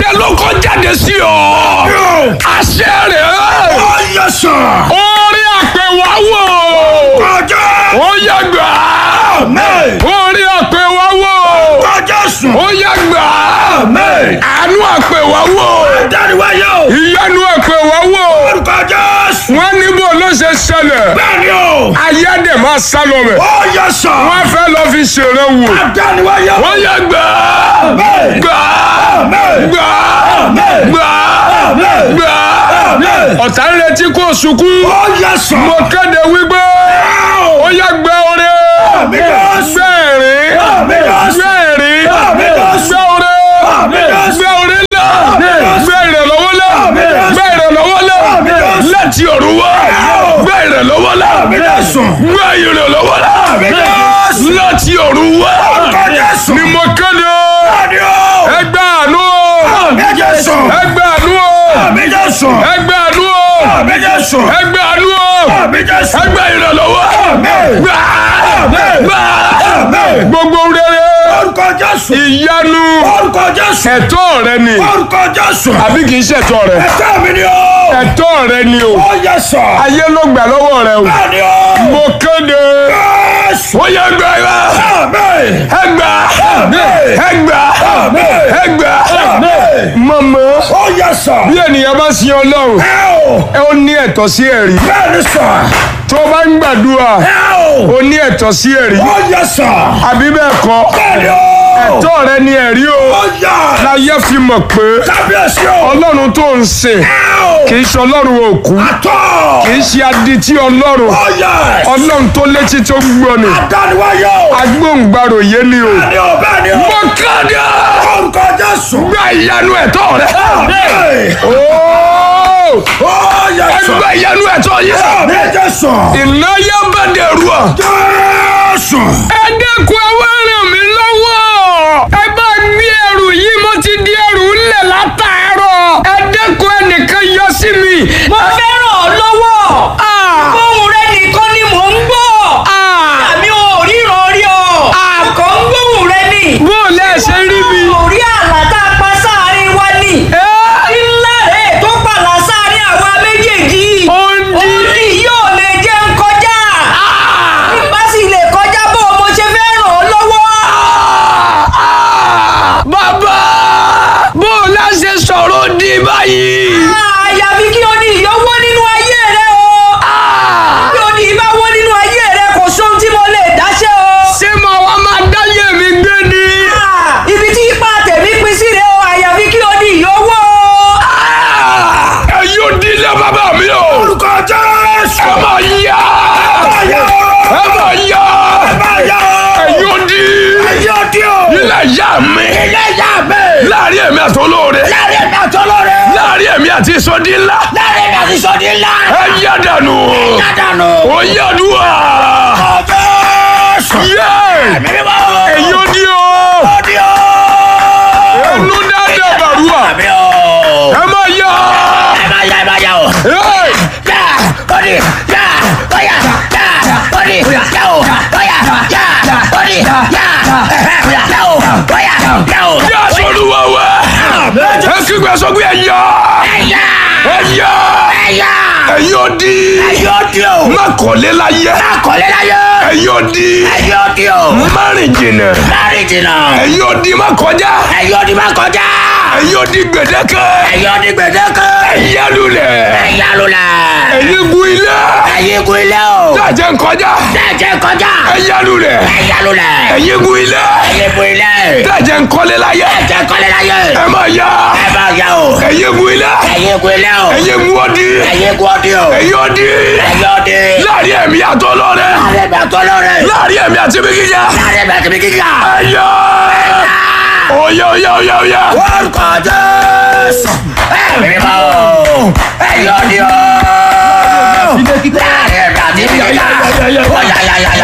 àṣẹ ló kọ́ jáde sí ọ. àṣẹ rẹ̀ Ó yẹ sọ. orí àpèwà wò. Kọjá. ó yẹ gbà. Amen. orí àpèwà wò. Kọjá sùn. ó yẹ gbà. Amen. àánú àpèwà wò. Dáríwáyé o. ìyanu àpèwà wò. Kọjá sùn. wọ́n ní bó ló ṣe ṣẹlẹ̀. Bẹ́ẹ̀ni o. ayé dẹ̀ máa sá lọ rẹ̀. Ó yẹ sọ. wọ́n fẹ́ lọ fi ṣèrè wò. Dáríwáyé o. ó yẹ gbà. Amen. gbà. Amen. gbà. Amen. gbà. Amen. gbà. Amen. ọ̀tá ń retí kó sunkún. Ó yẹ sọ. mo kéde wípé ó yẹ gbẹ oore Àmín Jésù. gbẹ̀rín Àmín Jésù. gbẹ̀rín Àmín Jésù. gbẹ oore Àmín Jésù. gbẹ oore ńlá Àmín Jésù. gbẹ ìrànlọ́wọ́ ńlá Àmín Jésù. gbẹ ìrànlọ́wọ́ ńlá Àmín Jésù. láti ọ̀run wá Àmín. gbẹ ìrànlọ́wọ́ ńlá Àmín Jésù. gbẹ ìrànlọ́wọ́ ńlá Àmín Jésù. láti ọ̀run wá Kọjá sùn. ni mo kéde Bẹ́ẹ̀ni o. ẹgbẹ́ àánú Àmín Jésù. ẹgbẹ́ àánú Àmín Jésù. ẹgbẹ́ àánú Àmín Jésù. ẹgbẹ́ àánú Àmín Jésù. ẹgbẹ́ ìrànlọ́wọ́ Àmín. gbà Àmín. gbà Àmín. gbogbo rere Orúkọ Jésù. ìyanu Orúkọ Jésù. ẹ̀tọ́ rẹ ni Orúkọ Jésù. àbí kì í ṣẹ̀tọ́ rẹ Ẹ̀tọ́ mi ni o. ẹ̀tọ́ rẹ ni o Ó yẹ sọ. ayé ló gbà lọ́wọ́ rẹ o Bẹ́ẹ̀ni o. mo kéde Jésù. ó yẹ gbà ẹ Àmín. ẹgbà Àmín. ẹgbà Àmín. ẹgbà Àmín. mọ̀mọ́ Ó yẹ sọ. bí ènìyàn bá sin ọlọ́run Ẹ o. ẹ ó ní ẹ̀tọ́ sí ẹ̀rí Bẹ́ẹ̀ni sọ. tó o bá ń gbàdúrà Ẹ o. ó ní ẹ̀tọ́ sí ẹ̀rí Ó yẹ sọ. àbí bẹ́ẹ̀ kọ́ Bẹ́ẹ̀ni o. ẹ̀tọ́ rẹ ni ẹ̀rí o Ó yẹ. láyé fi mọ̀ pé Kábíyèsí o. ọlọ́run tó ń sìn Ẹ o. kì í ṣe ọlọ́run òkú Àtọ̀. kì í ṣe adití ọlọ́run Ó yẹ. ọlọ́run tó létí tó ń gbọ́ ni Adániwáyé o. agbóhùngbàrò yé ni o. Bẹ́ẹ̀ni o. Bẹ́ẹ̀ni o. mo kéde Orúkọ Jésù. gba ìyanu ẹ̀tọ́ rẹ. Àmín. Ooo! Ó yẹ sọ. ẹgbẹ́ ìyanu ẹ̀tọ́ yẹ. Àmín Jésù. ìnáyà bá dẹrù ọ. Jésù. ẹ dẹ́kun ẹ wá ràn mí lọ́wọ́. ẹ bá gbé ẹrù yìí mo ti di ẹrù ńlẹ̀ látàárọ̀. ẹ dẹ́kun ẹnìkan yọ sí mi. mo fẹ́ ràn ọ́ lọ́wọ́. Ah! ohùn rẹ nìkan ni mò ń gbọ́. Ah! àmì ò ríran rí ọ. àkọ́ ń gbóhùn rẹ nì. bó o lẹ́ ṣe rí mi. ò rí àlá tá a pa sáàárín wa nì. Ẹ́! ńlá rẹ̀ tó pàlà sáàárín àwa méjèèjì. Ó ń di. òní yóò lè jẹ́ ń kọjá. nígbà sì lè kọjá bó o mo ṣe fẹ́ ràn ọ́ lọ́wọ́. bàbá bó o lá ṣe sọ̀rọ̀ di báyìí. àyàfi kí o ní ìyọ́wọ́ nínú ayé rẹ o. bí o ní ìbáwọ́ nínú ayé rẹ kò sóhun tí mo lè dáṣẹ́ o. ṣé màá wá máa dáyé mi gbé ni. Ah, ibi tí ipa tẹ̀mí pín sí rẹ o àyàfi kí o ní ìyówó. ẹ yóò dílé bàbá mi o. Orúkọ Jésù. ẹ máa yá. Ayé o. ẹ máa yá. Ayé o. ẹ yóò di. Ayé òdi o. ilé ìyá mi. Ilé ìyá mi. láàrin èmi àti olóore. Láàrin mi àti olóore. láàrin èmi àti ìsọdí ńlá. Láàrin mi àti sọ́ọ̀dì ńlá. ẹ yá dànù. Dádànù. ó yá dùn à. Jésù. yé. Mímí bá o. ẹ yóò di o. Òdi o. ẹnu dáadáa bàrúwà. Àmì o. ẹ máa yá. Ẹ máa yá ẹ máa yá o. Hey! Yá. Òdi. Yá. Óyá. Yá. Òdi. Yá o. Óyá. Yá. Òdi. Yá. Ẹ̀hẹ́. Yá o. Óyá. Yá o. yá sọlúwa wá. ẹ kígbe sọ pé ẹ yá. Ẹ̀yà. ẹ yá. Ẹ̀yà. ẹ yóò di. Ẹ̀yà òdi o. má kọ́lé láyé. Akọ̀lẹ́ láyé. ẹ yóò di. Ẹ̀yà òdi o. má rìn jìnnà. Láàrin jìnnà. ẹ yóò di má kọjá. Ẹ̀yà òdi máa kọjá. ẹ yóò di gbèdéke. Ẹ̀yà òdi gbèdéke. ẹ yá lulẹ̀. Ẹ̀yà lulẹ̀. ẹ̀yin gun ilé. Ẹ̀yà igun ilé o. dájẹ́ ń kọjá. Dẹ́jẹ́ kọjá. ẹ yá lulẹ̀. Ẹ̀yà lulẹ̀. ẹ̀yin gun ilé. Ẹ̀yà igun ilé. dájẹ́ ń kọ́lé láyé. Dẹ́jẹ́ kọ́lé láyé. ẹ máa yá. Ẹ bá yá o. ẹ̀yin gun ilé. Ẹ̀yà igun ilé o. ẹ̀yin gun ọdí. Ẹ̀yà igun ọdí o. ẹ̀yin ọdí. Ẹ̀yà ọdí. láàrin ẹ̀mí àtọ́ lọ́rẹ́. Láàrin ẹ̀mí àtọ́ lọ́rẹ́. láàrin ẹ̀mí àti bí gíga. Láàrin ẹ̀mí àti bí gíga. ẹ̀yà. oyè oyè oyè oyè. Orúkọ Jésù. Ẹ̀mí bá o. Ẹ̀yà ọdí o. Láàrin ẹ̀mí àti bí gíga. Ó yá yá yá yá.